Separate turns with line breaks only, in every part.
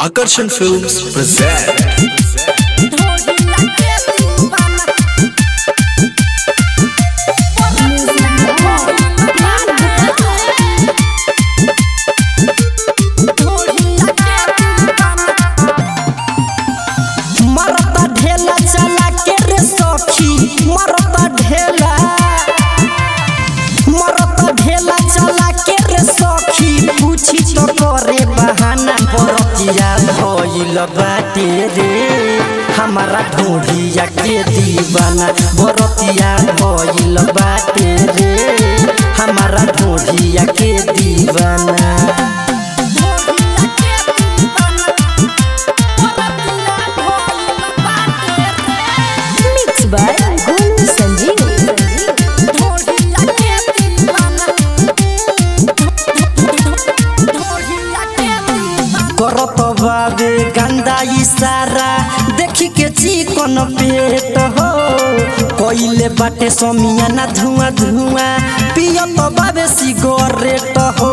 Akarshan Films present
मरता ढेला चला के रे सखी मरता ढेला मरता ढेला चला के रे सखी पूछी तो करे बहाना बरतिया भइल बाटे रे हमारा ढोढ़िया के दीवाना बरतिया भइल बाटे रे हमारा ढोढ़िया के दीवाना
Mixed by Golu Sanjeev.
करत बाबे गंदा इशारा देखी के चिकन पेट हो कोइले बाटे समियाना धुआं धुआं पियत बाबे सिगरेट हो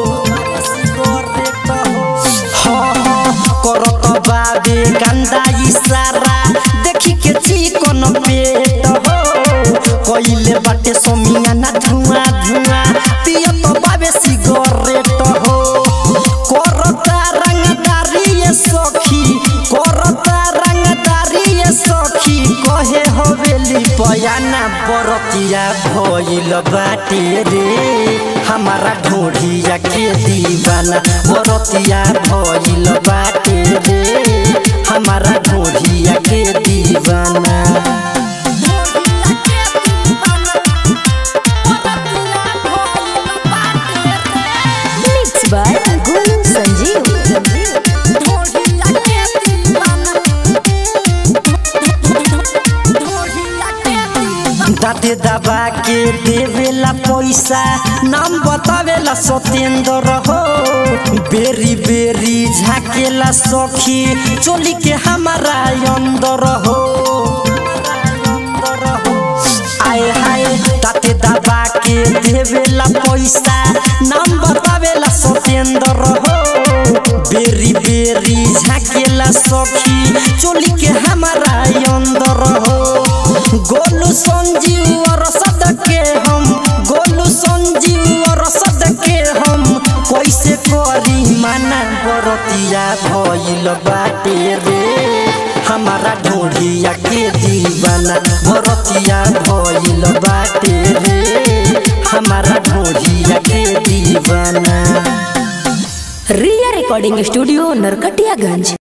हाँ, हाँ, करत बाबे गंदा इशारा देखी के चिकन पेट हो कोइले बाटे समियाना धुआं धुआं पियत बाबे सिगरेट हो करता रंगदारी ये सखी करता रंगदारी ये सखी कहे हवेली पयाना बरतिया भइल बाटे रे हमारा ढोढ़िया के दीवाना बरतिया भइल बाटे रे हमारा ढोढ़िया के दीवाना
Mixed by Golu Sanjeev.
दाते दबा के देवेला पैसा नाम बतावेला सत्येंद्र हो बेरी बेरी झाकेला सखी चोली के हमारा अंदर हो आए हाय दाते दबा के देवेला पैसा नाम बतावेला सत्येंद्र हो बेरी बेरी झाकेला सखी चोली के हमारा अंदर हो गोलू संजीव और सद के हम गोलू संजीव और सद के हम कैसे करी माना बरतिया भइल बाटे रे हमारा ढोढ़िया के दीवाना बरतिया भइल बाटे रे हमारा ढोढ़िया के दीवाना
Ria Recording Studio, Narkatiyaganj.